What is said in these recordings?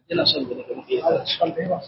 yana son gani ga muke da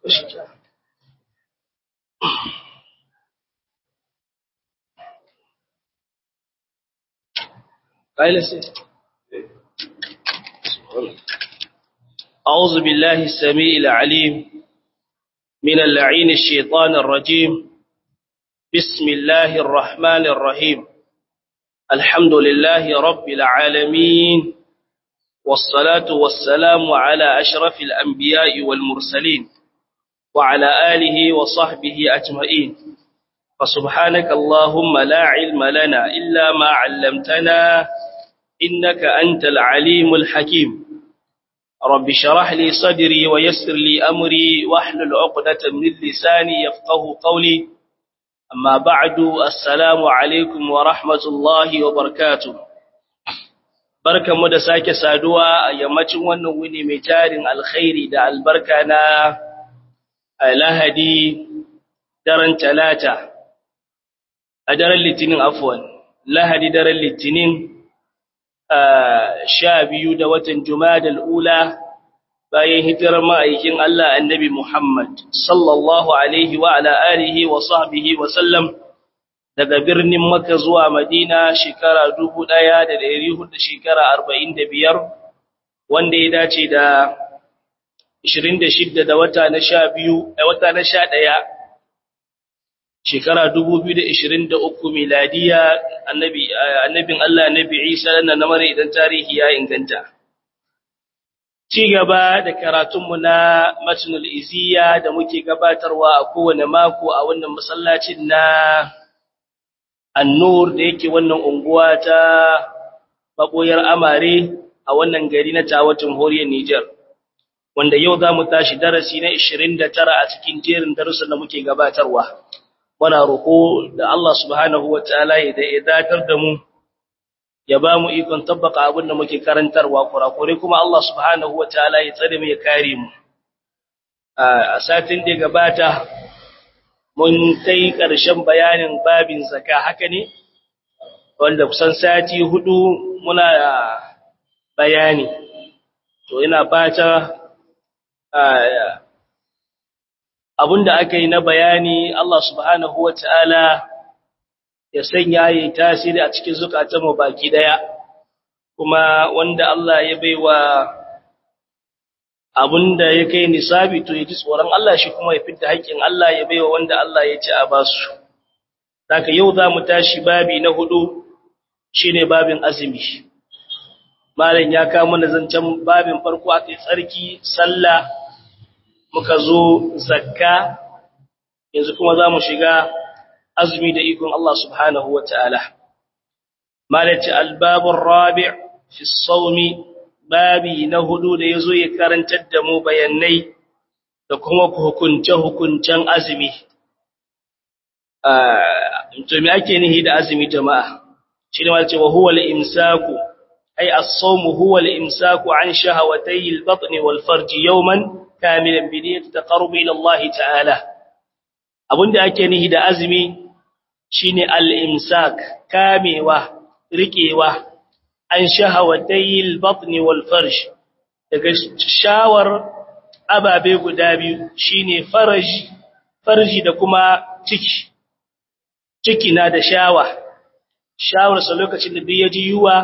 أعوذ بالله السميع العليم من اللعين الشيطان الرجيم بسم الله الرحمن الرحيم الحمد لله رب العالمين والصلاة والسلام على أشرف الأنبياء والمرسلين وعلى آله وصحبه أجمعين فسبحانك اللهم لا علم لنا إلا ما علمتنا إنك أنت العليم الحكيم رب شرح لي صدري ويسر لي أمري واحلل عقدة من لساني يفقه قولي أما بعد السلام عليكم ورحمة الله وبركاته بركة مدساك سادوا يمتن ونوني مجار الخير دا البركة نا lahadi daren talata a daren litinin afwan lahadi daren litinin sha biyu da watan jumadal ula bayan hijirar ma'aikin Allah annabi Muhammad sallallahu alaihi wa ala alihi wa sahbihi wa sallam daga birnin Makka zuwa Madina shekara 1400 shekara 45 wanda ya dace da 26 da wata na 12 da wata na 11 shekara 2023 miladiya annabi annabin Allah annabi Isa dan na mare idan tarihi ya inganta ci gaba da karatunmu na matnul iziya da muke gabatarwa a kowane mako a wannan masallacin na annur da yake wannan unguwa ta maboyar amare a wannan gari na tawatin horiyar Niger wanda yau za mu tashi darasi na 29 a cikin jerin darussan da muke gabatarwa muna roƙo da Allah subhanahu wataala ya datar da mu ya ba mu ikon tabbaka abin da muke karantarwa kurakure kuma Allah subhanahu wataala ya tsare mu ya kare mu a satin da gabata mun kai ƙarshen bayanin babin zakka haka ne wanda kusan sati hudu muna bayani to ina fata abinda aka yi na bayani Allah subhanahu wa ta'ala ya sanya yi tasiri a cikin zukatanmu baki daya, kuma wanda Allah ya baiwa abinda ya kai nisabi to ya ji tsoron Allah shi kuma ya fita haƙƙin Allah ya baiwa wanda Allah ya ci a basu. Daga yau za mu tashi babi na hudu shi ne babin azumi. Malam ya kama na zancen babin farko aka yi tsarki, sallah, muka zo zakka yanzu kuma za mu shiga azumi da ikon Allah subhanahu wa ta'ala. Malaci albabun rabi' fi saumi babi na hudu da ya zo ya karantar da mu bayanai da kuma hukunce-hukuncen azumi. To, me ake nihi da azumi jama'a? Shi ne malaci wa huwa imsaku ai as-sawmu huwa al-imsaku an shahawatay al-batn wal farji yawman kamilan bi niyyati taqarrub ila Allah ta'ala abinda ake nihi da azumi shine al-imsak kamewa rikewa an shahawatayil batn wal farj daga shawar ababe guda biyu shine farj farji da kuma ciki ciki na da shawa shawar sa lokacin da duk yaji yuwa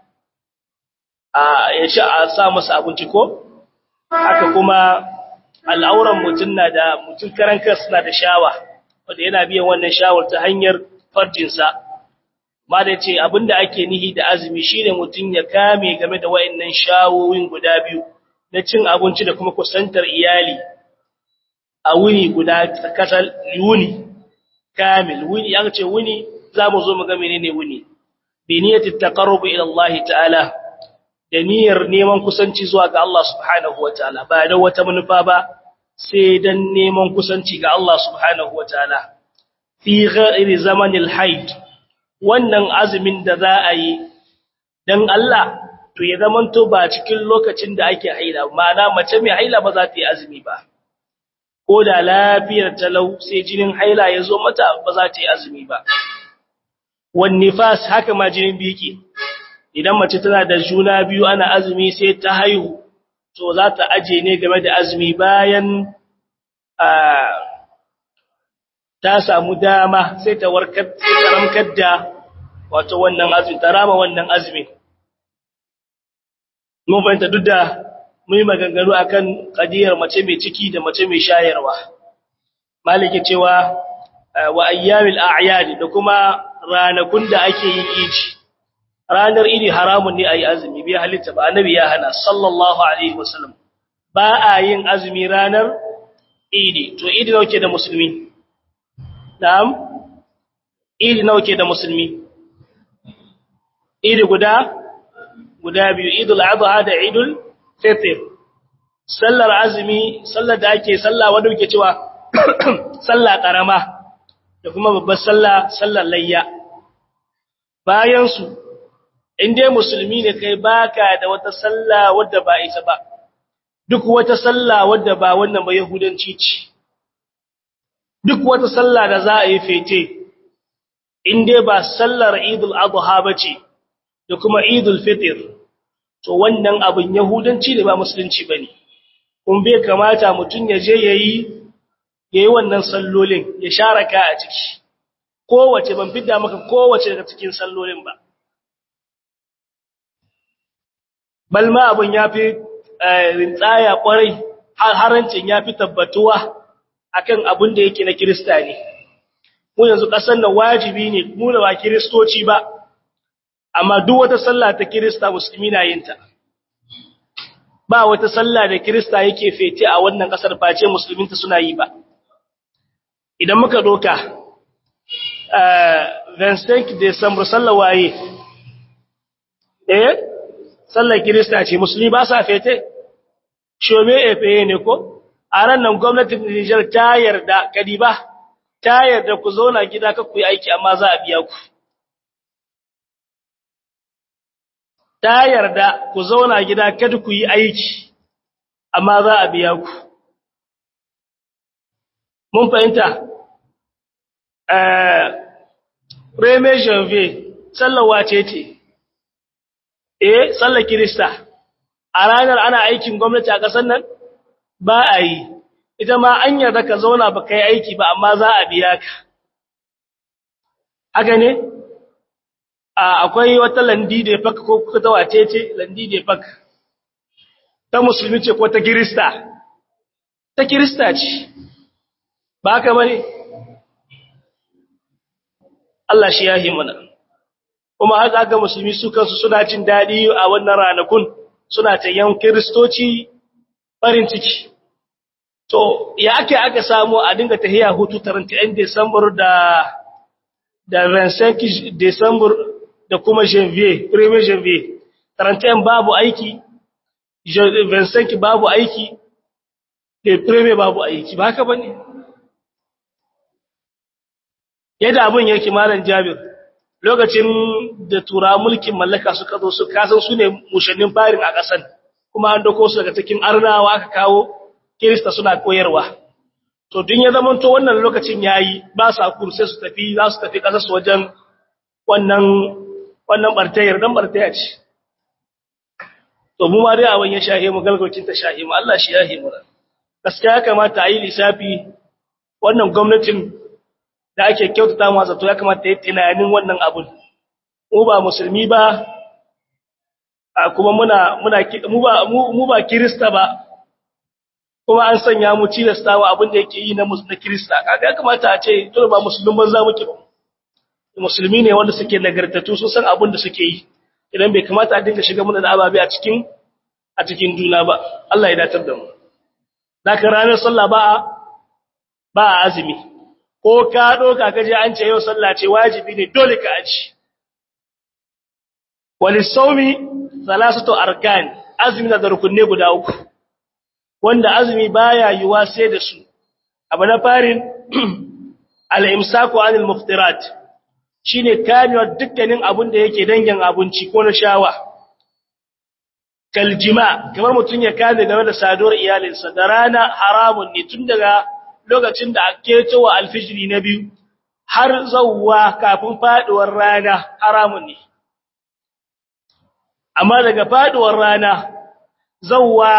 a ya sha a sa masa abinci ko haka kuma al'auran mutum na da mutum karan kansa na da shawa wanda yana biyan wannan shawar ta hanyar farjinsa ma da ce abinda ake nihi da azumi shine mutum ya kame game da wayannan shawowin guda biyu na cin abinci da kuma kusantar iyali a wuni guda kasal wuni kamil wuni an ce wuni zamu zo mu ga menene wuni bi niyyati taqarrub ila Allah ta'ala da niyyar neman kusanci zuwa ga Allah subhanahu wataala ba da wata manufa ba sai dan neman kusanci ga Allah subhanahu wataala fi ghairi zamanil haid wannan azumin da za a yi dan Allah to ya zamanto ba cikin lokacin da ake haila ma'ana mace mai haila ba za ta yi azumi ba ko da lafiyar talau sai jinin haila ya zo mata ba za ta yi azumi ba wan nifas haka ma jinin biki idan mace tana da juna biyu ana azumi sai ta haihu to za ta aje ne game da azumi bayan ta samu dama sai ta warkar ta ramkar da wato wannan azumi ta rama wannan azumi mun fahimta duk da mun yi maganganu akan kadiyar mace mai ciki da mace mai shayarwa malike cewa wa ayyamil a'yad da kuma ranakun da ake yin idi ranar idi haramun ne ayi azumi bai halitta ba annabi ya hana sallallahu alaihi wasallam ba a yin azumi ranar idi to idi nawa ke da musulmi na'am idi nawa ke da musulmi idi guda guda biyu idul adha da idul fitr sallar azumi sallar da ake sallah wanda muke cewa sallah karama da kuma babbar sallah sallar layya bayan su dai musulmi ne kai baka da wata sallah wadda ba ita ba duk wata sallah wadda ba wannan ba yahudanci ce duk wata sallah da za a yi fete dai ba sallar idul adha bace da kuma idul fitr to wannan abin yahudanci ne ba musulunci bane kun bai kamata mutun ya je yayi yayi wannan sallolin ya sharaka a ciki kowace ban fidda maka kowace daga cikin sallolin ba balma abin yafi rintsaya kwarai har harancin yafi tabbatuwa akan abin da yake na kirista ne mu yanzu kasan nan wajibi ne mu da ba kiristoci ba amma duk wata sallah ta kirista musulmi na yin ta ba wata sallah da kirista yake fete a wannan kasar face musulminta suna yi ba idan muka doka eh Vincent December sallah waye eh sallar kirista ce musulmi ba sa fete shome efe ne ko a ran nan gwamnatin Niger ta yarda kadiba ta yarda ku zauna gida ka ku yi aiki amma za a biya ku ta yarda ku zauna gida kada ku yi aiki amma za a biya ku mun fahimta eh reme janvier sallar wace ce eh sallar kirista a ranar ana aikin gwamnati a ƙasar nan ba a yi ita ma an yarda ka zauna ba kai aiki ba amma za a biya ka haka ne akwai wata landi da fak ko ta wace ce landi da fak ta musulmi ce ko ta kirista ta kirista ce ba haka bane Allah shi ya mana kuma haka ga musulmi su kansu suna jin dadi a wannan ranakun suna ta yan kristoci farin ciki to ya ake aka samu a dinga tahiya hutu 31 December da da 25 December da kuma janvier premier janvier 31 babu aiki 25 babu aiki da premier babu aiki ba haka bane yadda abin yake malam Jabir lokacin da tura mulkin mallaka suka zo su kasan su ne mushannin farin a ƙasan kuma an dako su daga cikin arnawa aka kawo kirista suna koyarwa to din ya zamanto wannan lokacin yayi ba sa kurse su tafi za su tafi ƙasar su wajen wannan wannan bartayar dan bartaya ce to mu ma dai abin ya shahe mu galgocin ta shahe mu Allah shi yahe mu gaskiya ya kamata a yi lissafi wannan gwamnatin da ake kyautata mu zato ya kamata yi tunanin wannan abun mu ba musulmi ba kuma muna muna mu ba mu ba kirista ba kuma an sanya mu tilastawa abin da yake yi na na kirista kaga ya kamata a ce to ba musulmin banza muke ba musulmi ne wanda suke nagartatu sun san abin da suke yi idan bai kamata a dinga shiga muna da ababe a cikin a cikin juna ba Allah ya datar da mu daga ranar sallah ba ba azumi ko ka doka kaje an ce yau sallah ce wajibi ne dole ka aji walisawmi salasatu arkan azumi na da rukunne guda uku wanda azumi baya yiwa sai da su abu na farin al-imsaku anil muftirat shine kamewa dukkanin abun da yake dangin abinci ko na shawa kaljima kamar mutun ya kame game da saduwar iyalinsa da rana haramun ne tun daga lokacin da ake cewa alfijiri na biyu har zawwa kafin faduwar rana haramun ne amma daga faduwar rana zawwa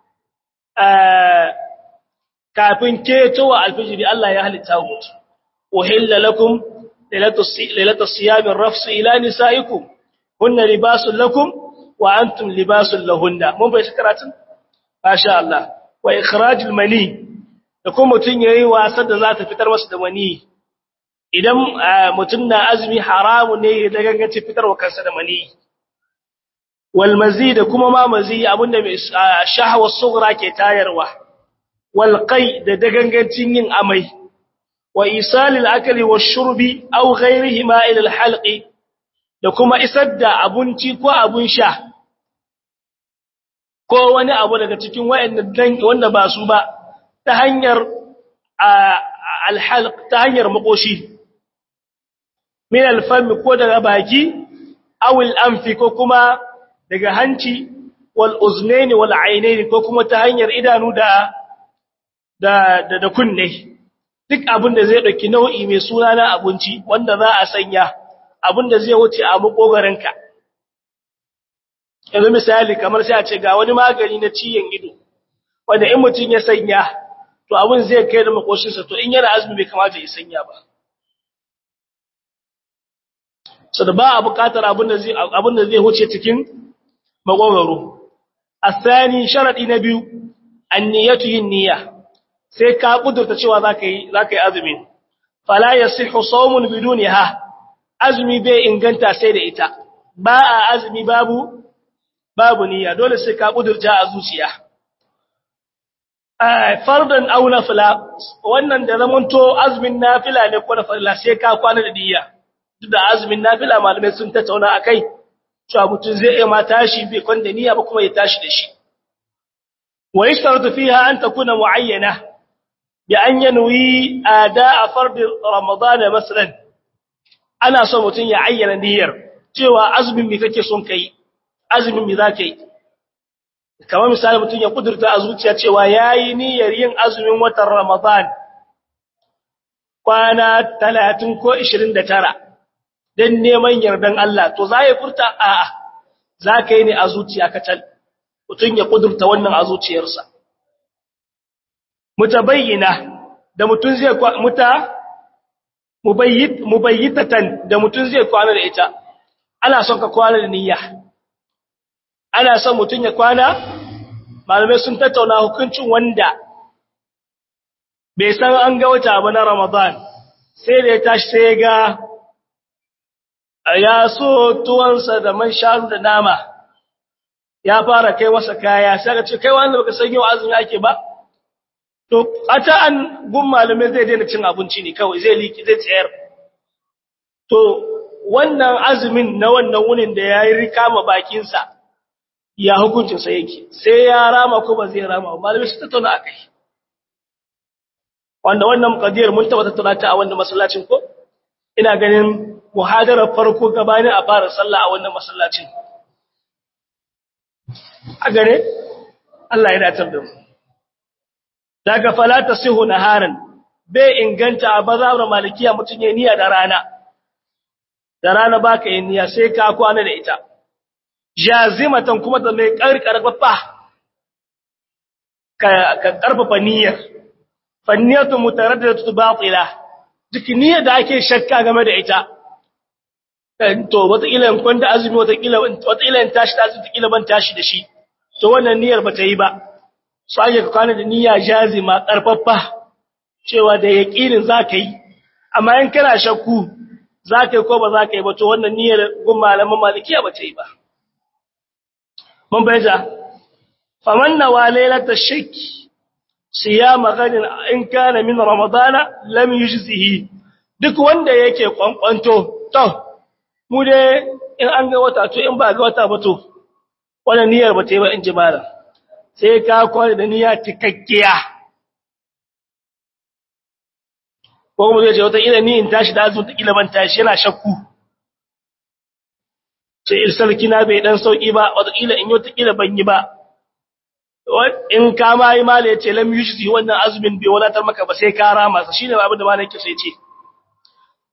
kafin ketowa alfijiri Allah ya halitta mutu uhilla lakum lailatus siyamir rafsu ila nisaikum hunna libasul lakum wa antum libasul lahunna mun bai karatun masha Allah wa ikhrajul mani da kuma mutun yayi wasa da za ta fitar masa da mani idan mutun na azumi haramu ne da gangace fitarwa kansa da mani wal mazid kuma ma mazi abinda mai shahwa sughra ke tayarwa wal qai da dagangancin yin amai wa isalil akli wash-shurbi aw ghayrihima ila al-halqi da kuma isar da abinci ko abun sha ko wani abu daga cikin wayannan wanda ba su ba ta hanyar al-halq ta hanyar makoshi min al-fam ko daga baki aw al-anfi ko kuma daga hanci wal uznaini wal ainaini ko kuma ta hanyar idanu da da da kunne duk abin da zai dauki nau'i mai suna na abinci wanda za a sanya abin da zai wuce a makogaranka yanzu misali kamar sai a ce ga wani magani na ciyen ido wanda in mutum ya sanya to abin zai kai da makoshinsa to in yana azumi bai kamata ya sanya ba so da ba a buƙatar abin da zai abin da zai wuce cikin makogaro asani sharadi na biyu anniyatu yin niyya sai ka kudurta cewa zaka yi zaka yi azumi fala yasihu sawmun bidunha azumi bai inganta sai da ita ba a azumi babu babu niyya dole sai ka kudurta a zuciya eh fardan aw nafila wannan da zamanto azumin nafila ne ko nafila sai ka kwana da niyya duk da azumin nafila malamai sun tattauna akai cewa mutum zai iya ma tashi bai kwanda niyya ba kuma ya tashi da shi wa yashtaratu fiha an takuna muayyana bi an yanwi ada'a fard ramadan masalan ana so mutum ya ayyana niyyar cewa azumin me kake son kai azumin me zaka yi kamar misali mutum ya kudurta a zuciya cewa yayi niyyar yin azumin watan ramadan kwana 30 ko 29 dan neman yardan Allah to za ya furta a'a za ka yi ne a zuciya kacal mutum ya kudurta wannan a zuciyarsa mutabayyina da mutum zai muta mubayyit mubayyitatan da mutum zai kwana da ita ana son ka kwana da niyya ana son mutum ya kwana malamai sun tattauna hukuncin wanda bai san an ga wata ba na Ramadan sai da ya tashi sai ya ga ya so tuwansa da man shanu da nama ya fara kai masa kaya sai ka ce kai wanda baka san yau azumi ake ba to ata an gun malume zai daina cin abinci ne kawai zai liki zai tsayar to wannan azumin na wannan wunin da yayi rikama bakin sa ya hukuncin sa yake sai ya rama ko ba zai rama ba malume su tattauna akai wanda wannan qadiyar mun taba tattauna ta a wannan masallacin ko ina ganin muhadarar farko gabanin a fara sallah a wannan masallacin a gare Allah ya datar da mu daga falata sihu naharan bai inganta a bazawar malikiya mutun ya niyya da rana da rana baka yin niyya sai ka kwana da ita jazimatan kuma da mai karkarfafa ka ka karfafa niyyar fanniyatu mutaraddidatu batila duk niyyar da ake shakka game da ita to wataƙila in kwanta azumi wataƙila wataƙila in tashi da azumi wataƙila ban tashi da shi to wannan niyyar ba ta yi ba su ake ka kwana da niyya jazima ƙarfafa cewa da yaƙinin za ka yi amma in kana shakku za ka yi ko ba za ka yi ba to wannan niyyar gun malaman malikiya ba ta yi ba mun bayyana faman nawa lailata shakki siyama gadin in kana min ramadana lam yujzihi duk wanda yake kwankwanto to mu dai in an ga wata to in ba ga wata ba to wannan niyyar ba ta yi ba in ji malam sai ka kwana da niyya tikakkiya ko kuma zai ce wata ila ni in tashi da azu ta ila ban tashi yana shakku sai il sarki na bai dan sauki ba wata ila in yau ta ila ban yi ba in ka ma yi mala ya ce lam yushzi wannan azumin bai wadatar maka ba sai ka rama sa shine abin da malam yake sai ce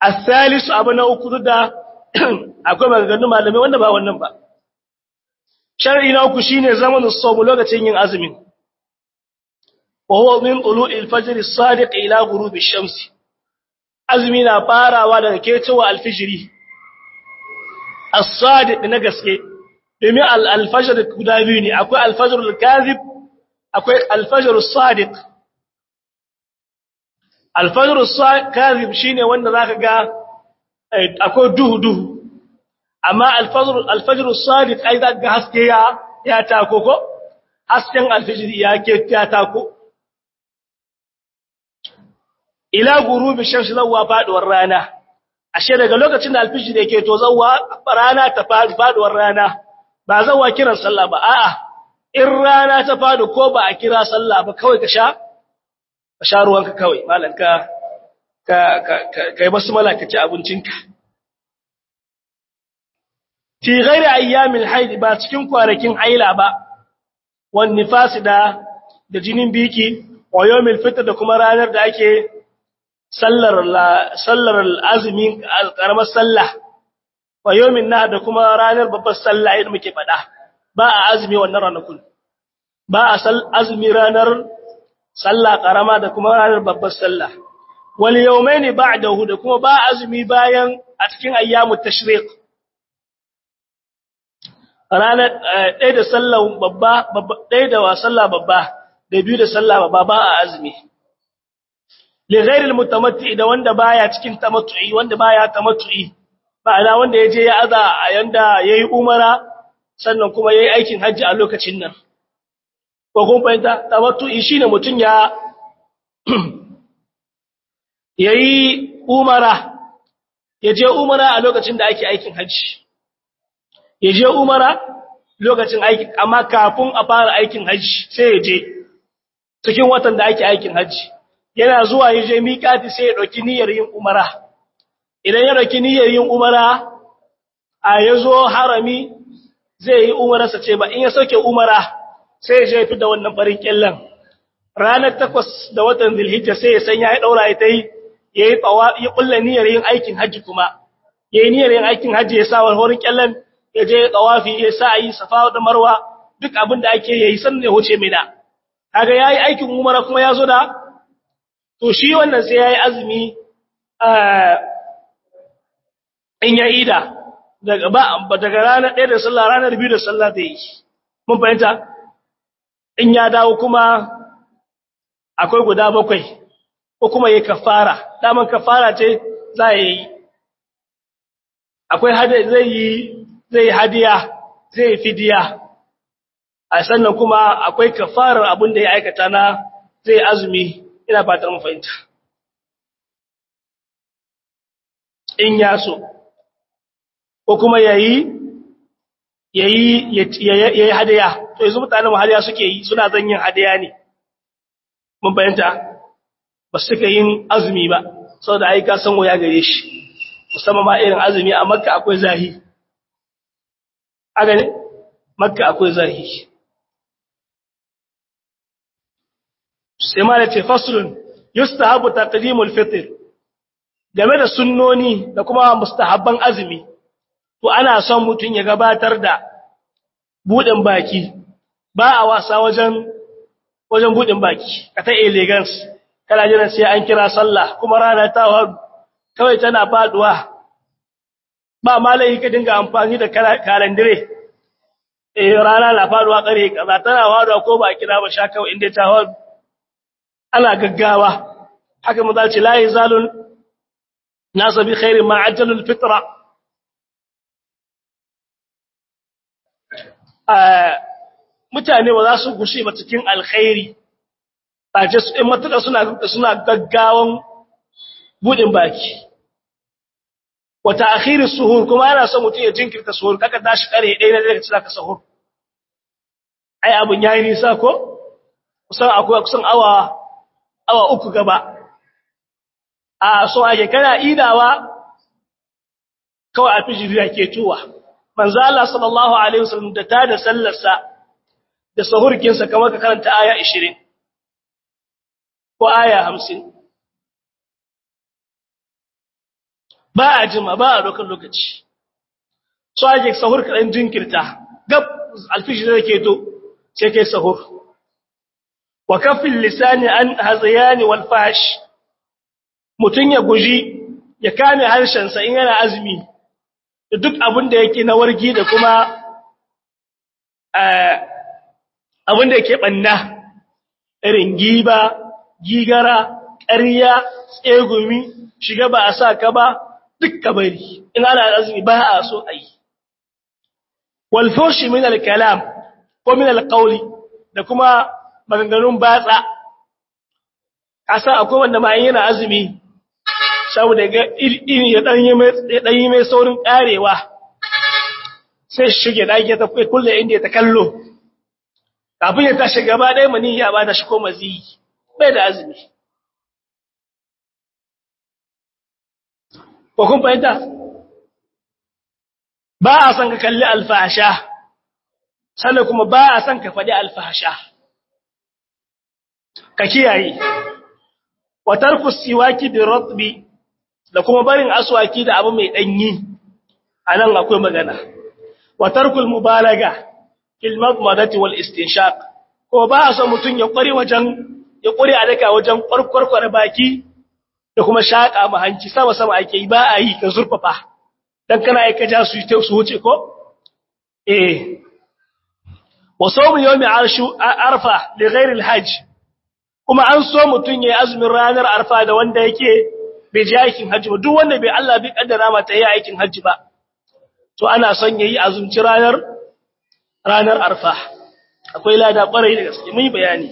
as-salisu abu na uku da akwai maganganun malamai wanda ba wannan ba shar'i na uku shine zamanin sawm lokacin yin azumin wa huwa min tulu'i al-fajr as-sadiq ila ghurubi ash-shams azumi na farawa daga kecewa al-fajri as-sadiq na gaske domin al-fajr guda biyu ne akwai al-fajr al-kadhib akwai al-fajr as-sadiq al-fajr as-kadhib shine wanda zaka ga akwai duhu duhu amma al-fajr al-fajr as-sadiq ai zaka ga haske ya ya tako ko hasken al-fajr ya ke ya tako ila gurubi shamsi zawwa faduwar rana ashe daga lokacin da al-fajr yake to zawwa rana ta faduwar rana ba zawwa kiran sallah ba a'a in rana ta fadu ko ba a kira sallah ba kawai ka sha ka sha ruwanka kawai malanka ka kai basu malaka ci abincinka fi ghairi ayyamil haid ba cikin kwanakin haila ba wan nifas da da jinin biki wa yawmil fitr da kuma ranar da ake sallar sallar azumi karamar sallah wa yawmin nah da kuma ranar babbar sallah idan muke fada ba a azumi wannan ranakun ba a azumi ranar sallah karama da kuma ranar babbar sallah wal yawmaini ba'dahu da kuma ba azumi bayan a cikin ayyamut tashriq ranar ɗaya da sallah babba ɗaya da sallah babba da biyu da sallah babba ba a azumi li ghairil mutamatti da wanda baya cikin tamattu'i wanda baya tamattu'i ma'ana wanda yaje ya aza a yanda yayi umara sannan kuma yayi aikin hajji a lokacin nan ko kun fahimta tamattu'i shine mutun ya yayi umara yaje umara a lokacin da ake aikin hajji yaje umara lokacin aikin amma kafin a fara aikin hajji sai yaje cikin watan da ake aikin hajji yana zuwa yaje miƙati sai ya dauki niyyar yin umara idan ya dauki niyyar yin umara a yazo harami zai yi umararsa ce ba in ya sauke umara sai ya je fi da wannan farin kyallan ranar takwas da watan zilhijja sai ya sanya ya daura ita yi ya yi tsawa ya kulla niyyar yin aikin hajji kuma ya yi niyyar yin aikin hajji ya sa wani horin kyallan ya je ya tsawafi ya sa yi safa da marwa duk abin da ake yi sannan ya huce mai da kaga yayi aikin umara kuma ya zo da to shi wannan sai yayi azumi in ya ida daga ba daga ranar 1 da sallah ranar 2 da sallah zai yi mun fahimta in ya dawo kuma akwai guda bakwai ko kuma yayi kafara daman kafara ce za yi akwai hada zai yi zai hadiya zai fidiya a sannan kuma akwai kafarar abin da ya aikata na zai azumi ina fatar mu fahimta in ya so ko kuma yayi yayi yayi hadiya to yanzu mutanen mu hadiya suke yi suna zan yin hadiya ne mun fahimta ba suka yin azumi ba saboda ai ka san waya gare shi musamman ma irin azumi a makka akwai zahi aga ne makka akwai zahi sai ma da ce faslun yustahabu taqdimul fitr game da sunnoni da kuma mustahabban azumi to ana son mutun ya gabatar da budin baki ba a wasa wajen wajen budin baki ka ta elegance kana jiran sai an kira sallah kuma rana ta hadu kawai tana faduwa ba malai ka dinga amfani da kalendare eh rana na faduwa kare kaza tana faduwa ko ba kira ba sha kawai inda ta hadu ana gaggawa haka mu zace la yazalun nasu bi khairin ma ajjalul fitra mutane ba za su gushe ba cikin alkhairi ba ce su in matuƙa suna suna gaggawan budin baki wata akhirin suhur kuma yana son mutum ya jinkirta suhur kaka tashi kare ɗaya na daga cikin ka suhur ai abun yayi nisa ko kusan akwai kusan awa awa uku gaba a so ake kana idawa kawai a fijiri ke tuwa manzo Allah sallallahu alaihi wasallam da ta da sallarsa da sahurkinsa kamar ka karanta aya 20 ko aya 50 ba a jima ba a dokar lokaci so ake sahur kaɗan jinkirta gab alfijir da ke to sai kai sahur wa kafin lisani an hazayani wal fash mutun ya guji ya kame harshensa in yana azumi da duk abin da yake na wargi da kuma abin da yake banna irin giba gigara ƙarya tsegumi shiga ba a sa ka ba duk kabari in ana azumi ba a so a yi walfoshi min al-kalam ko min al-qawli da kuma maganganun batsa asa akwai wanda ma yana azumi saboda ga iri ya dan yi mai saurin karewa sai shige dake ta kulle inda ta kallo kafin ya tashi gaba ɗaya mani ya bada shi ko maziyi bai da azumi ko kun fahimta ba a san ka kalli alfahasha sannan kuma ba a san ka faɗi alfahasha ka kiyaye wa tarku siwaki bi ratbi da kuma barin aswaki da abu mai danyi anan akwai magana wa tarkul mubalaga fil madmadati wal istinshaq ko ba a san mutun ya kware wajen ya kware a daka wajen kwarkwarkwar baki da kuma shaka ma hanci sama sama ake yi ba a yi ka zurfafa dan kana aika ja su ta su wuce ko eh wa sawm yawmi arshu arfa li ghairi al-hajj kuma an so mutun yayi azumin ranar arfa da wanda yake bai je aikin hajji ba duk wanda bai Allah bai kaddara mata yayi aikin hajji ba to ana son yayi azumci ranar ranar arfa akwai lada kwarai da gaske mun yi bayani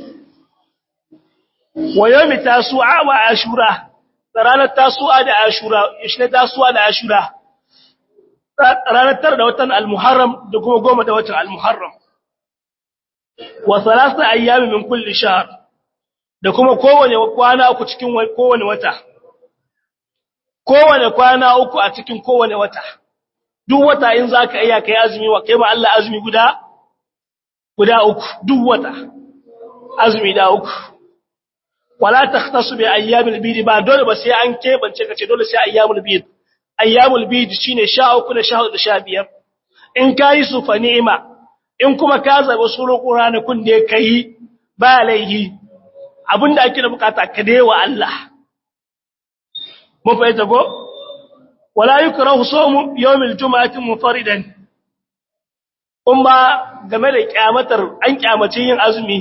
wa yawmi tasu'a wa ashura ranar tasu'a da ashura ishe tasu'a da ashura ranar tar da watan al-muharram da kuma goma da watan al-muharram wa salasa ayyami min kulli shahr da kuma kowane kwana uku cikin kowane wata kowane kwana uku a cikin kowane wata duk wata in zaka iya kai azumi wa kai ma Allah azumi guda guda uku duk wata azumi da uku wala takhtasu bi ayyamil bid ba dole ba sai an kebance kace dole sai ayyamul bid ayyamul bid shine 13 da 14 da 15 in kai su fa ni'ima in kuma ka zaba suru qur'anakun da kai ba laihi abinda ake da bukata ka dai wa Allah mun fahimta ko wala yukrahu sawmu yawmil jum'ati munfaridan kuma game da kyamatar an kyamace yin azumi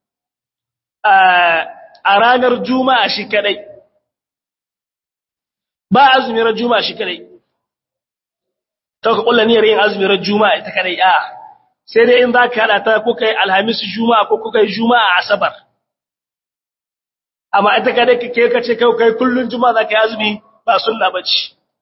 a ranar juma'a shi kadai ba azumi ran juma'a shi kadai to ka kullu niyyar yin azumi ran juma'a ita kadai a sai dai in za ka hada ta ko kai alhamis juma'a ko kai juma'a asabar amma ita kadai kake kace kai kai kullun juma'a za ka yi azumi ba sunna bace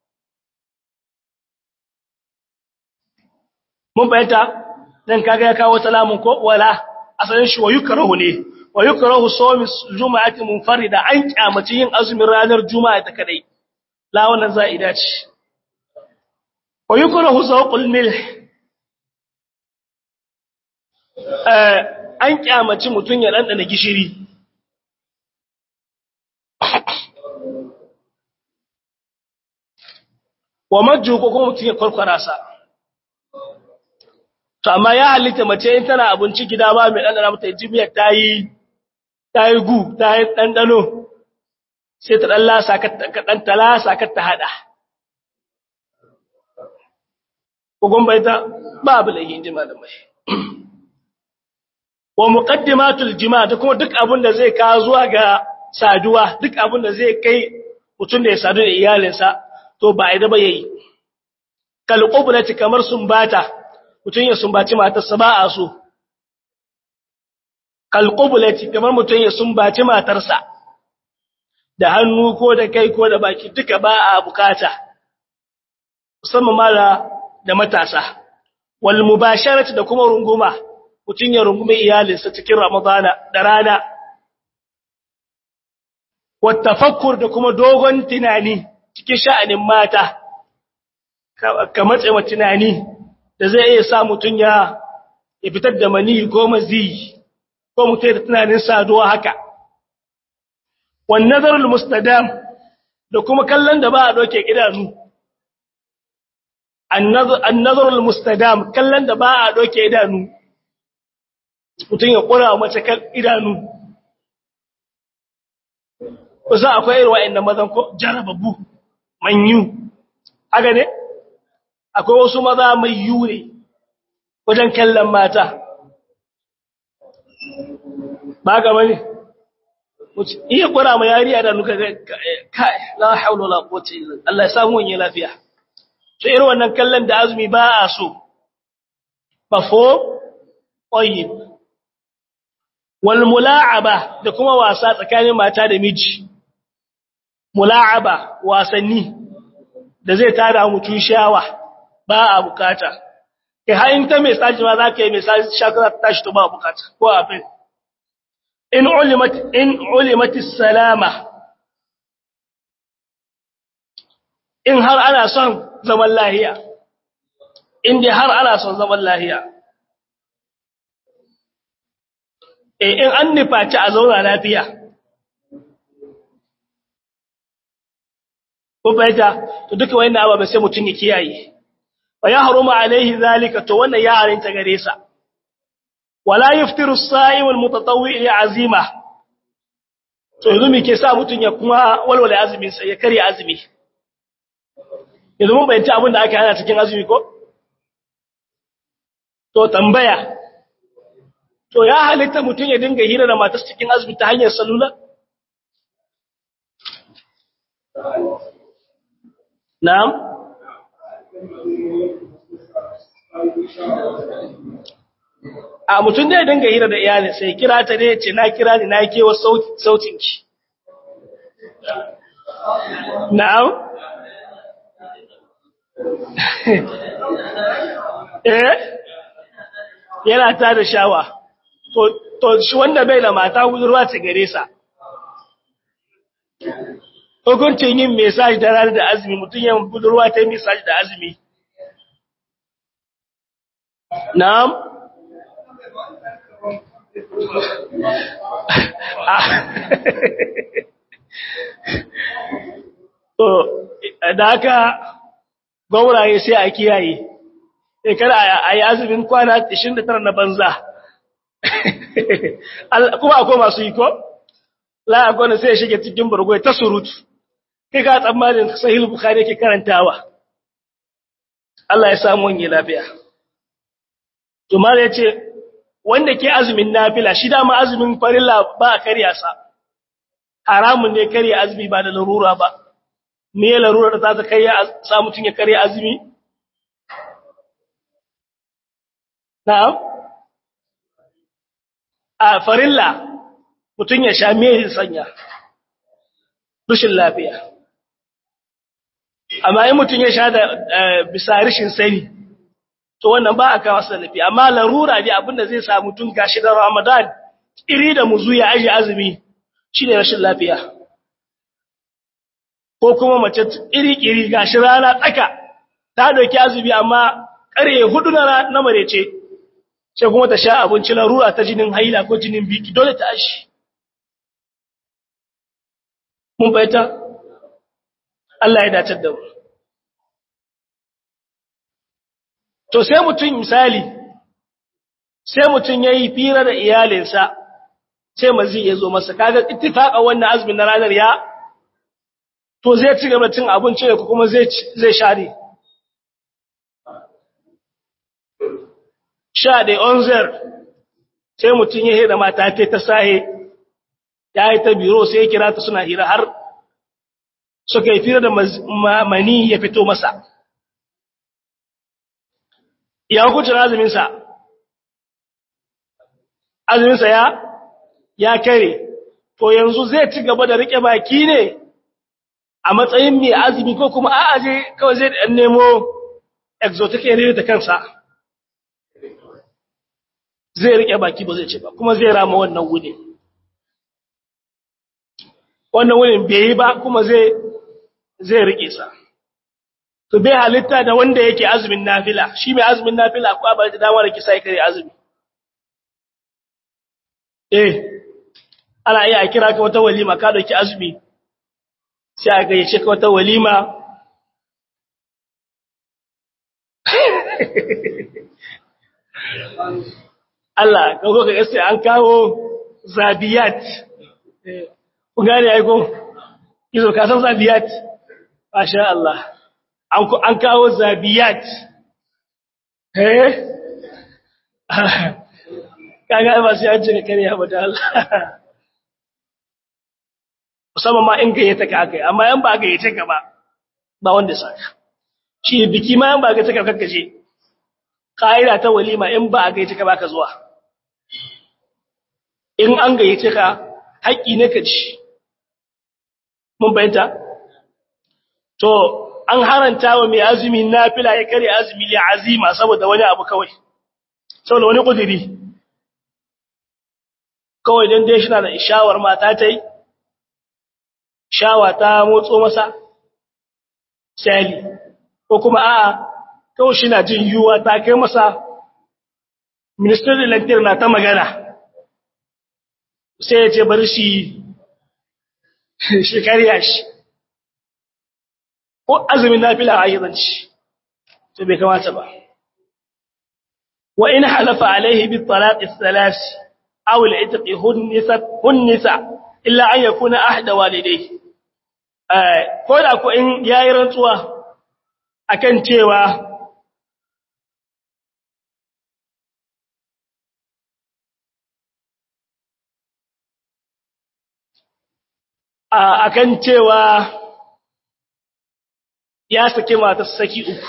mun bayyana dan kaga ya kawo salamun ko wala asalin shi wa yukrahu ne wa yukrahu sawmi juma'ati munfarida an kyamaci yin azumin ranar juma'a ta kadai la wannan za'ida ce wa yukrahu sawqul milh eh an kyamaci mutun ya dandana gishiri wa majju ko kuma mutun ya kwarkwara sa to amma ya halitta mace in tana abinci gida ba mai dandana mata jimiyar tayi tayi gu tayi dandano sai ta dan lasa ka dan talasa ka ta hada ko gombai ta babu lahi inji malamai wa muqaddimatul jima' da kuma duk abin da zai ka zuwa ga saduwa duk abin da zai kai mutum da ya sadu da iyalinsa to ba ai da ba yayi kal qublati kamar sumbata mutum ya sumbaci matarsa ba a so kalqubulati kamar mutum ya sumbaci matarsa da hannu ko da kai ko da baki duka ba a bukata musamman mala da matasa wal mubasharati da kuma runguma mutum ya rungume iyalinsa cikin ramadana da rana wat tafakkur da kuma dogon tunani cikin sha'anin mata ka matse tunani da zai iya sa mutum ya fitar da mani ko mazi ko mutum da tunanin saduwa haka wan nazarul mustadam da kuma kallon da ba a doke idanu annazarul mustadam kallon da ba a doke idanu mutum ya kura mace kan idanu kusa akwai irin wa'annan mazan ko jarababu manyu haka ne akwai wasu maza mai yure wajen kallon mata ba ga bane iya kura ma yariya da nuka kai la haula wala quwwata illa Allah ya samu wani lafiya to irin wannan kallon da azumi ba a so bafo tayyib wal mula'aba da kuma wasa tsakanin mata da miji mula'aba wasanni da zai tada mutum shawa ba a bukata kai har in ta mai saji ma za ka yi mai saji shakara ta tashi to ba a bukata ko abin in ulimat in ulimatis salama in har ana son zaman lahiya in dai har ana son zaman lahiya eh in an nufaci a zauna lafiya ko fahimta to duka wannan ababen sai mutum ya kiyaye wa ya haruma alaihi zalika to wannan ya harinta gare sa wala yuftiru as-sa'im al-mutatawwi li azima to yanzu me ke sa mutum ya kuma walwala azumin sa ya kare azumi yanzu mun bayyana abin da aka hana cikin azumi ko to tambaya to ya halitta mutum ya dinga hira da matarsa cikin azumi ta hanyar salula Na'am? A mutum da ya dinga hira da iyalin sai kira ta ne ce na kira ni na kewa sautinki. Na'am? Eh? Yana ta da shawa. To, shi wanda bai da mata ruwa ce gare sa. hukuncin yin mesaj da ranar da azumi mutum yin budurwa ta yi mesaj da azumi na'am to da haka gauraye sai a kiyaye sai kada a yi azumin kwana 29 na banza kuma akwai masu yi ko? la'agwani sai ya shige cikin burgwai ta surutu kai ga tsammanin sahih bukhari yake karantawa Allah ya samu wani lafiya to mala yace wanda ke azumin nafila shi dama azumin farilla ba a karya sa haramun ne karya azumi ba da larura ba me larura da za ta kai sa mutun ya karya azumi na'am a farilla mutun ya sha me sanya rushin lafiya amma in mutum ya sha da bisa rashin sani to wannan ba a kawo salafi amma larura ne abinda zai sa mutum gashi da Ramadan iri da muzu ya aje azumi shine rashin lafiya ko kuma mace iri kiri gashi rana tsaka ta dauki azumi amma kare hudu na na marece sai kuma ta sha abinci larura ta jinin haila ko jinin biki dole ta ashi mun bayyana Allah ya dace da mu to sai mutum misali sai mutum yayi fira da iyalinsa sai mazi ya zo masa kaga ittifaqa wannan azumin na ranar ya to zai ci gaba cin abinci ko kuma zai zai share sha da onzer sai mutum ya hira mata ta sahe ya yi ta biro sai ya kira ta suna hira har suka yi fira da mani ya fito masa ya hukuncin azuminsa azuminsa ya ya kare to yanzu zai ci gaba da rike baki ne a matsayin mai azumi ko kuma a'a je kawai zai dan nemo exotic area da kansa zai rike baki ba zai ce ba kuma zai rama wannan wuni wannan wunin bai yi ba kuma zai zai rike sa to bai halitta da wanda yake azumin nafila shi mai azumin nafila ko ba da damar ki sai kare azumi eh ana iya kira ka wata walima ka dauki azumi sai a gayyace ka wata walima Allah kago ka gaske an kawo zabiyat ku gane ai ko kizo ka san zabiyat masha Allah an an kawo zabiyat eh kaga ba sai an ce kare ba da Allah musamman ma in gayyata ka akai amma yan ba gayyata ka ba ba wanda saka shi biki ma yan ba gayyata ka kakkaje ƙa'ida ta walima in ba a gayyata ka baka zuwa in an gayyace ka haƙƙi ne ka ci mun bayyanta to an haranta wa mai azumi nafila ya kare azumi ya azima saboda wani abu kawai saboda wani kudiri kawai dan dai shi na da ishawar mata ta yi shawa ta motso masa sali ko kuma a'a kawai shi na jin yiwuwa ta kai masa ministan lantarki na ta magana sai ya ce bari shi shi karya shi ko azumin nafila a ayyazanci to bai kamata ba wa in halafa alaihi bi talaqi thalath aw al-itqi hunnisa hunnisa illa an yakuna ahda walidayhi eh ko da ko in yayi rantsuwa akan cewa akan cewa ya sake mata saki uku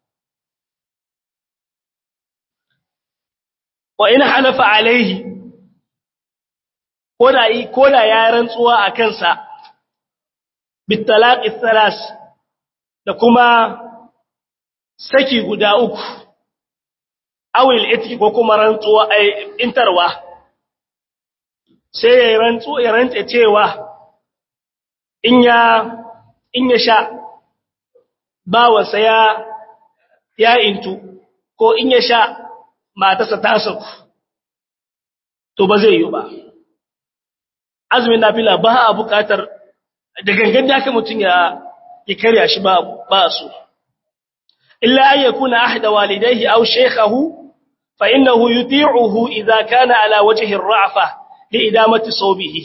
wa in halafa alaihi koda yi koda ya rantsuwa a kansa bitalaqi thalas da kuma saki guda uku awil itki ko kuma rantsuwa ai intarwa sai ya rantsu ya rantsa cewa in ya in ya sha bawansa ya ya intu ko in ya sha matarsa ta sauku to ba zai yi ba azumin nafila ba a bukatar da gangan da aka mutum ya ya karya shi ba ba su illa an yakuna ahda walidayhi aw shaykhahu fa innahu yuti'uhu idha kana ala wajhi ar-ra'fa li idamati sawbihi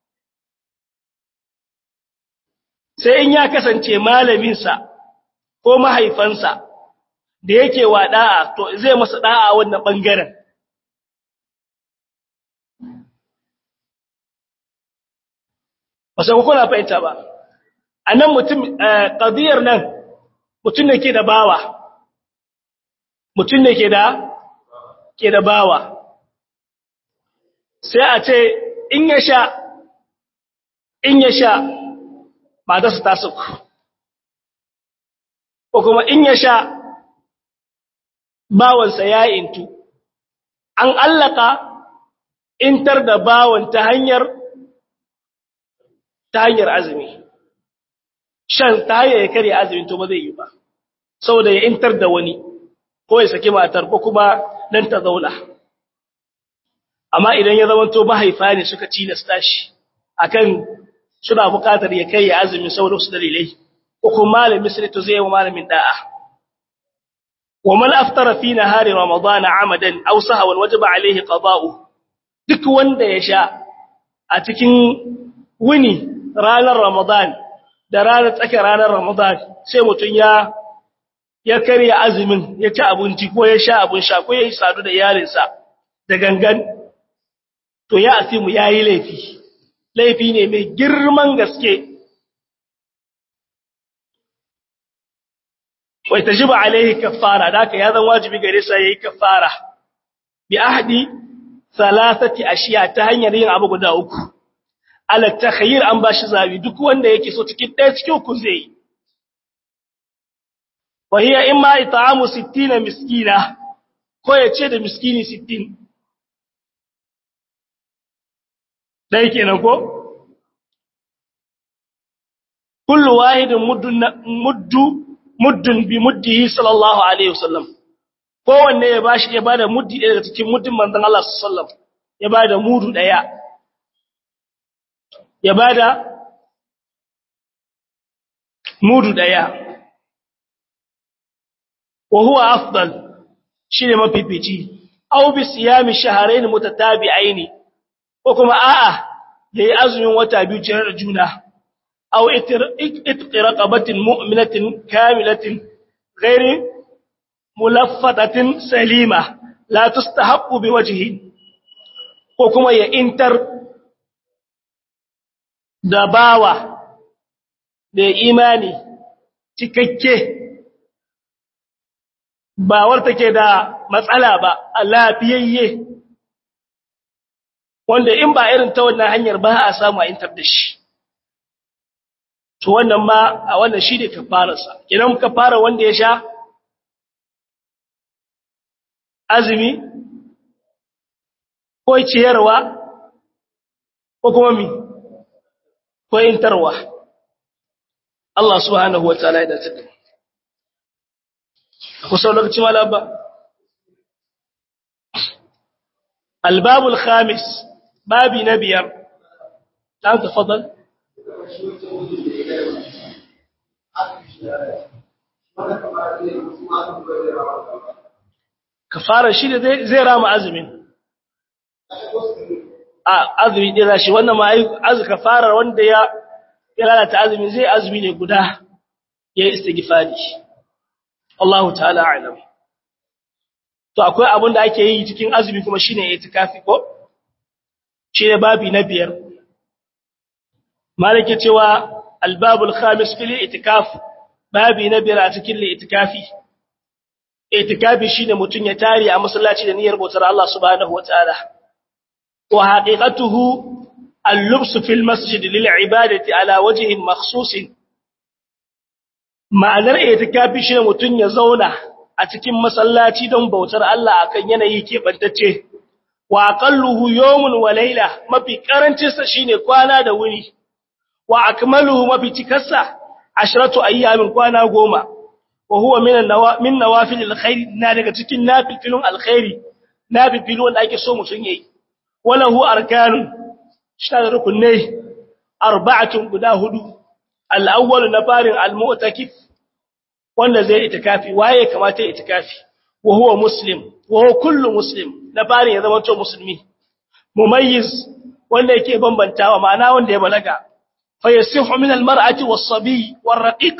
sai in ya kasance malaminsa ko mahaifansa da yake wa da'a to zai masa da'a wannan bangaren wasu kuna fahimta ba a nan mutum ƙadiyar nan mutum ne ke da bawa mutum ne ke da ke da bawa sai a ce in ya sha in ya sha matarsa ta suku ko kuma in ya sha bawansa ya intu an allaka intar da bawan ta hanyar ta hanyar azumi shan ta hanyar ya karya azumi to ba zai yi ba saboda ya intar da wani ko ya saki matar ko kuma dan ta zauna amma idan ya zama to mahaifa ne suka tilasta shi akan suna buƙatar ya kai ya azumi saboda wasu dalilai ko kuma malamin sai to zai yi wa malamin da'a wa man aftara fi nahari ramadan amadan aw sahawan wajaba alaihi qada'u duk wanda ya sha a cikin wuni ranar ramadan da ranar tsakiyar ranar ramadan sai mutun ya ya karya azumin ya ci abinci ko ya sha abin sha ko ya yi sadu da iyalinsa da gangan to ya asimu yayi laifi laifi ne mai girman gaske wai tajiba alaihi kaffara daka ya zan wajibi gare sa yayi kaffara bi ahdi thalathati ashiya ta hanyar yin abu guda uku ala takhayyir an bashi zabi duk wanda yake so cikin ɗaya cikin uku zai wa hiya imma it'amu 60 miskina ko ya ce da miskini 60 dai kenan ko kullu wahidin muddun muddu muddun bi muddihi sallallahu alaihi wasallam kowanne ya bashi ya bada muddi daga cikin muddin manzon Allah sallallahu alaihi wasallam ya bada mudu daya ya bada mudu daya wa huwa afdal shine mafifici aw bi siyami shahrayn mutatabi'aini ko kuma a'a yayi azumin wata biyu cire da juna aw itqi raqabatin mu'minatin kamilatin ghairi mulaffatatin salima la tustahaqqu biwajhi ko kuma ya intar da bawa da imani cikakke bawar take da matsala ba a lafiyayye wanda in ba irin ta wannan hanyar ba a samu a intar da shi to wannan ma a wannan shi ne kafararsa idan kafara wanda ya sha azumi ko ciyarwa ko kuma mi ko intarwa Allah subhanahu wataala ya dace ku sau lokaci malaba albabul khamis babi na biyar dan tafadal kafara shi da zai rama azumin a azumi ɗin shi wannan ma azu kafarar wanda ya ya lalata azumi zai azumi ne guda ya yi istighfari Allahu ta'ala a'lam to akwai abin da ake yi cikin azumi kuma shine itikafi ko shine babi na biyar malike cewa albabul khamis fil itikaf babi na biyar a cikin itikafi itikafi shine mutun ya tare a masallaci da niyyar bautar Allah subhanahu wataala wa haqiqatuhu al-lubs fil masjid lil ibadati ala wajhin makhsus ma'anar itikafi shine mutun ya zauna a cikin masallaci don bautar Allah akan yanayi keɓantacce wa aqalluhu yawmun wa layla mafi karancin sa shine kwana da wuni wa akmaluhu mafi cikarsa ashratu ayyamin kwana goma wa huwa min min nawafil alkhair na daga cikin nafilun alkhairi nafilun wanda ake so mutun yayi walahu arkanun shada rukunai arba'atun guda hudu al-awwal na farin al-mu'takif wanda zai itikafi waye kamata ya itikafi wa huwa muslim wa huwa kullu muslim na farin ya zama to musulmi mumayyiz wanda yake bambantawa ma'ana wanda ya balaga fa yasihu min al-mar'ati was-sabi war-raqiq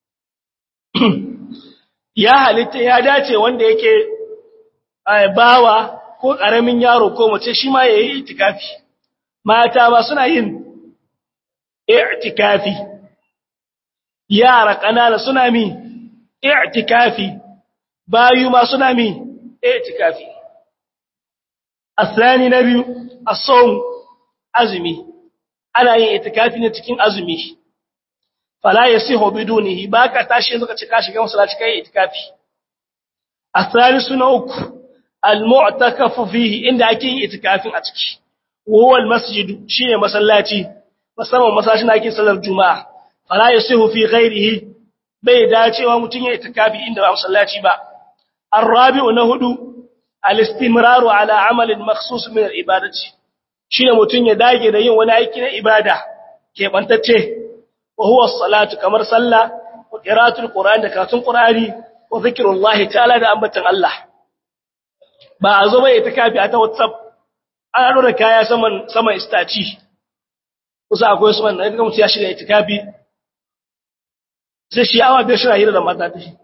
ya halitta ya dace wanda yake bawa ko karamin yaro ko mace shi ma yayi itikafi mata ba suna yin i'tikafi yara kanana suna mi i'tikafi bayu ma suna mi i'tikafi asani nabi as-sawm azmi ana yin itikafi ne cikin azumi fala yasihu bidunihi baka tashi yanzu ka cika shiga masallaci kai itikafi asalisu na uku al-mu'takafu fihi inda ake yin itikafin a ciki huwa al-masjid shine masallaci musamman masallacin da ake sallar juma'a fala yasihu fi ghairihi bai dacewa mutun ya itikafi inda ba masallaci ba ar-rabi'u na hudu al-istimraru ala amalin makhsus min al-ibadati shine mutun ya dage da yin wani aiki na ibada ke bantacce wa huwa as-salatu kamar sallah wa qira'atul qur'an da karatun qur'ani wa zikrullahi ta'ala da ambatan Allah ba a zo bai itikafi a ta WhatsApp ana dora kaya saman saman istaci kusa akwai su wannan idan mutum ya shiga itikafi sai shi awa bai shira hira da mata ta shi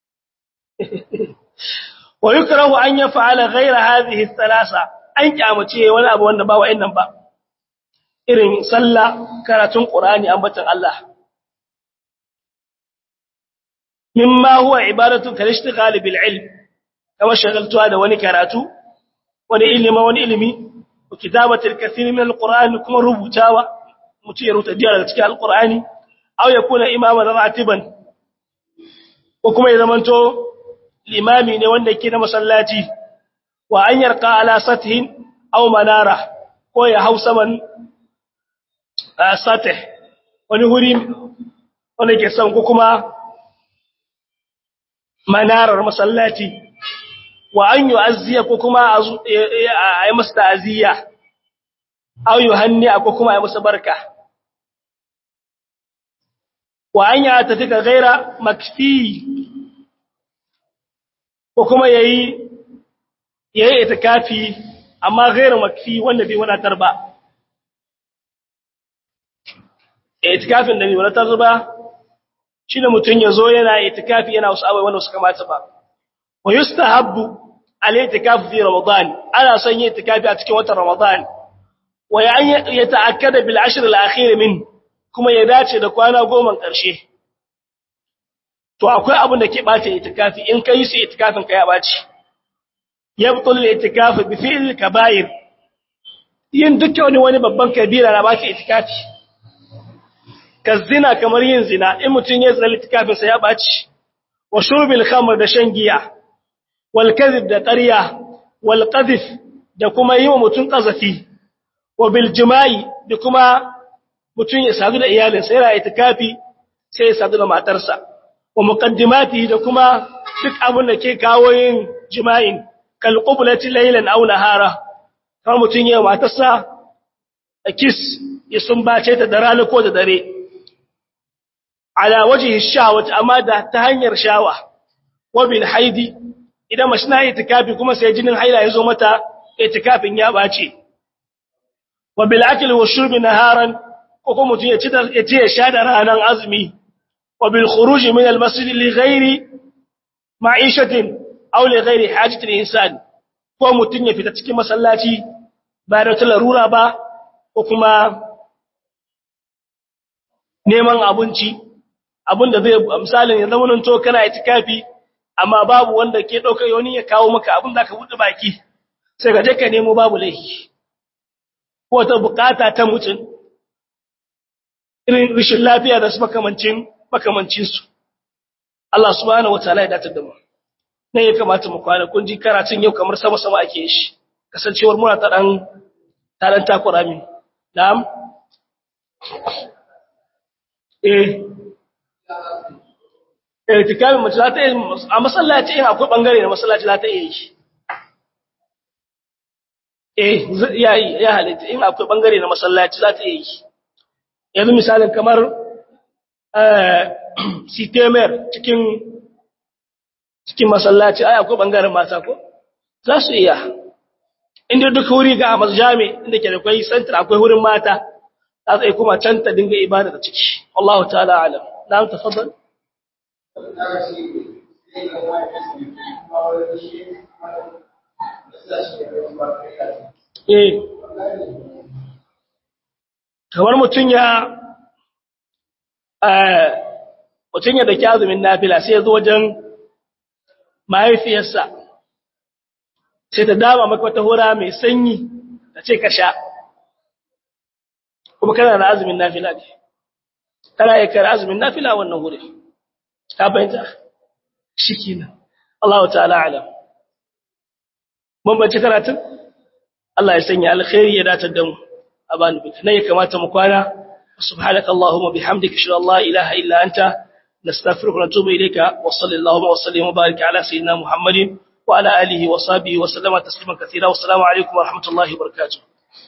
wa yukrahu an yaf'ala ghayra hadhihi thalatha an kyamace wani abu wanda ba wa'annan ba irin sallah karatun qur'ani ambatan Allah mimma huwa ibadatu kal ishtighal bil ilm kama shagaltuwa da wani karatu wani ilimi wani ilimi wa kitabatul kathir min alquran kuma rubutawa mutum ya rubuta daga cikin alqurani aw yakuna imaman ratiban ko kuma ya zamanto limami ne wanda yake na masallaci wa an yarqa ala sathin aw manara ko ya hausa man satih wani huri wanda ke son ko kuma manarar masallaci wa an yu'azziya ko kuma a yi masa ta'aziyya aw yuhanni ko kuma a yi masa barka wa an ya tafi ga gaira makfi ko kuma yayi yayi itikafi amma ghairu makfi wanda bai wadatar ba itikafin da bai wadatar ba shine mutun yazo yana itikafi yana wasu abai wanda suka mata ba wa yustahabbu al-i'tikafu fi ramadan ana son yin itikafi a cikin watan ramadan wa ya ta'akkada bil ashr al-akhir min kuma ya dace da kwana goma karshe to akwai abin da ke bace itikafi in kai su itikafin ka ya bace yabtul al-i'tikafu bi fi'l kaba'ir yin dukkan wani wani babban kabira na bace itikafi kazina kamar yin zina in mutun ya zina itikafin sa ya bace wa shurbil khamr da shan giya wal kadhib da ƙarya wal qadhif da kuma yi wa mutun qazafi wa bil jima'i da kuma mutun ya sadu da iyalinsa yana itikafi sai ya sadu da matarsa wa muqaddimati da kuma duk abin da ke kawo yin jima'in kal qiblati laylan aw nahara kamar mutun ya matarsa a kiss ya sumbace ta da rana ko da dare ala wajhi shahwati amma da ta hanyar shawa wa bil haidi idan mace na itikafi kuma sai jinin haila ya zo mata itikafin ya bace wa bil akli wa shurbi naharan ko kuma mutun ya ci ya ci ya sha da ranan azumi wa bil khuruj min al masjid li ghairi ma'ishatin aw li ghairi hajati al insan ko mutun ya fita cikin masallaci ba da larura ba ko kuma neman abinci abinda zai misalin ya zama to kana itikafi amma babu wanda ke dauka yoni ya kawo maka abin da ka bude baki sai ka je ka nemo babu laifi ko ta bukata ta mutum irin rishin lafiya da su makamancin makamancin su Allah subhanahu wataala ya dace da mu ne ya kamata mu kwana kun ji karatun yau kamar sama sama ake shi kasancewar muna ta dan ta dan takura min na'am eh irtikabin mace za ta yi a masallaci in akwai bangare na masallaci za ta iya yi eh ya ya halitta in akwai bangare na masallaci za ta iya yi yanzu misalin kamar sitemer cikin cikin masallaci ai akwai bangaren mata ko za su iya inda duk wuri ga a jami inda ke da kwai center akwai wurin mata za su iya kuma can ta dinga ibada da ciki Allah ta'ala alam na tafaddal Eh, kamar mutum ya mutum ya daki azumin nafila sai ya zo wajen mahaifiyarsa sai ta dama maka wata hura mai sanyi ta ce ka sha kuma kana da azumin nafila ne kana yi kare azumin nafila wannan wurin ka fahimta shi kenan Allah ta'ala alam mun bace karatun Allah ya sanya alkhairi ya dace da mu a bani bita ne ya kamata mu kwana subhanaka allahumma bihamdika shalla la ilaha illa anta nastaghfiruka wa natubu ilayka wa sallallahu wa sallim wa barik ala sayyidina muhammadin wa ala alihi wa sahbihi wa sallama tasliman katira wa assalamu alaikum wa rahmatullahi wa barakatuh